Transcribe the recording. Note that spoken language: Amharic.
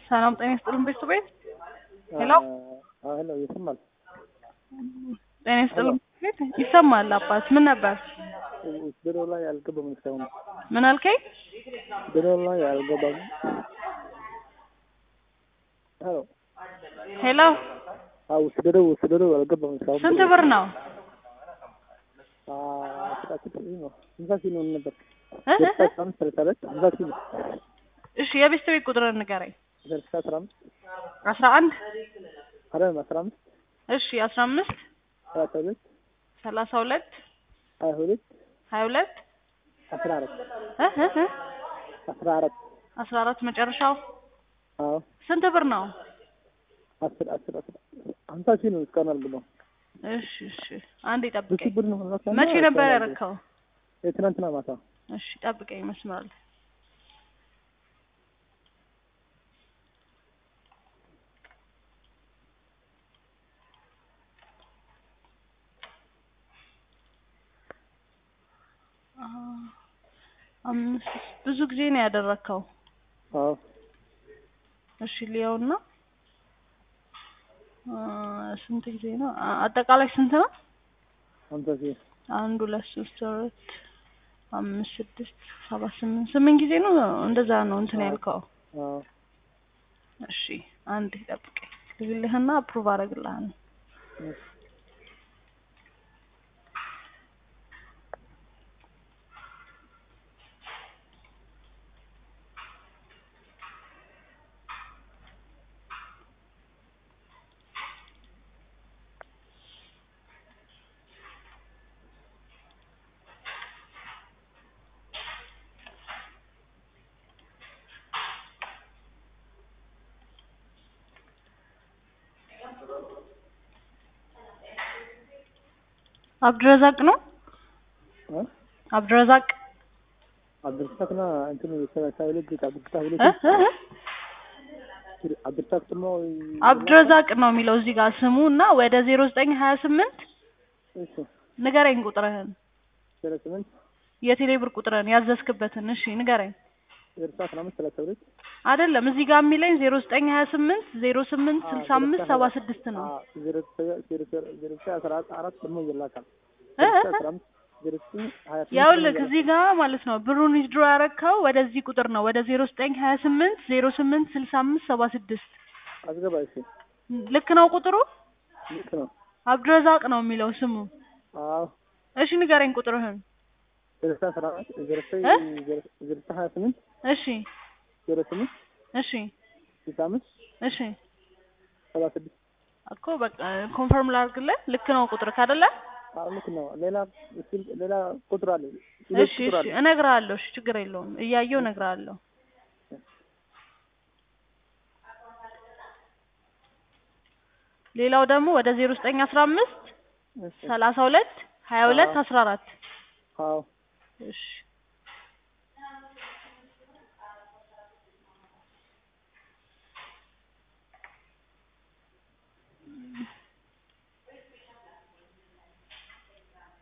ሰላም ጤና ይስጥልን ቤቱ ቤት ሄሎ ሄሎ ይሰማል? ጤና ይስጥልን ቤት ይሰማል። አባት ምን ነበር? ቢሮ ላይ አልገባም እስካሁን ምን አልከኝ? ቢሮ ላይ አልገባም። ሄሎ ሄሎ አዎ ቢሮ ቢሮ አልገባም እስካሁን ስንት ብር ነው? ሀምሳ ሺህ ነው ነበር እ እ እ? አስራ አምስት ሰላሳ ሁለት ሀምሳ ሺህ ነው እሺ የቤት ቤት ቁጥርን ንገረኝ። ስልሳ አስራ አምስት አስራ አንድ አይደለም አስራ አምስት እሺ አስራ አምስት ሰላሳ ሁለት ሰላሳ ሁለት ሀያ ሁለት ሀያ ሁለት አስራ አራት እ እ እ? አስራ አራት አስራ አራት መጨረሻው አዎ ስንት ብር ነው? አስር አስር አስር ሀምሳ ሺህ ነው እስካሁን አልገባም። እሺ እሺ አንዴ ብዙ ጠብቀኝ። ብር ነው መቼ ነበር ያረከው? የትናንትና ማታ እሺ ጠብቀኝ መስመር ላይ አምስት ብዙ ጊዜ ነው ያደረከው። አዎ እሺ ሊያውና ስንት ጊዜ ነው? አ- አጠቃላይ ስንት ነው? ሀምሳ ሺህ አንድ ሁለት ሶስት አራት አምስት ስድስት ሰባት ስምንት ስምንት ጊዜ ነው እንደዛ ነው እንትን ያልከው። አዎ እሺ አንድ ጠብቀኝ ልልህና አፕሩቭ አደርግልሃለሁ። አብድረዛቅ ነው እ? አብድረዛቅ አብዱልሳቅና እንትኑ ሰላሳ ሁለት አብዱልሳቅ ሁለት እ? እ? እ? አብዱልሳቅ ደግሞ አብድረዛቅ ነው የሚለው እዚህ ጋር ስሙ እና ወደ ዜሮ ዘጠኝ ሀያ ስምንት እሺ ንገረኝ ቁጥርህን ዜሮ ስምንት የቴሌ ብር ቁጥርህን ያዘዝክበትን እሺ ንገረኝ ዜሮ አስራ አምስት ሰላሳ ሁለት አይደለም እዚህ ጋር የሚለኝ ዜሮ ዘጠኝ ሀያ ስምንት ዜሮ ስምንት ስልሳ አምስት ሰባ ስድስት ነው ዜሮ ዜሮ ዜሮ አስራ አራት ደግሞ ይላካል እ? እ? እ? አስራ አምስት ዜሮ ዘጠኝ ሀያ ስምንት ያውልህ ደግሞ እዚህ ጋር ማለት ነው ብሩን ዊዝድሮ ያረከው ወደዚህ ቁጥር ነው ወደ ዜሮ ዘጠኝ ሀያ ስምንት ዜሮ ስምንት ስልሳ አምስት ሰባ ስድስት አስገባ እሺ ልክ ነው ቁጥሩ ልክ ነው አብድረዛቅ ነው የሚለው ስሙ አዎ እሺ ንገረኝ ቁጥርህን ዜሮ አስራ አራት ዜሮ ዘጠኝ እ? ዜሮ ዜሮ ሀያ ስምንት እሺ ዜሮ ስምንት እሺ ስልሳ አምስት እሺ ሰባ ስድስት እኮ በቃ ኮንፈርም ላድርግልህ ልክ ነው ቁጥር ካደለ አዎ ልክ ነው ሌላ ስልክ ሌላ ቁጥር አለ እሺ እሺ እነግርሃለሁ እሺ ችግር የለውም እያየሁ እነግርሃለሁ ሌላው ደግሞ ወደ ዜሮ ዘጠኝ አስራ አምስት ሰላሳ ሁለት ሀያ ሁለት አስራ አራት አዎ እሺ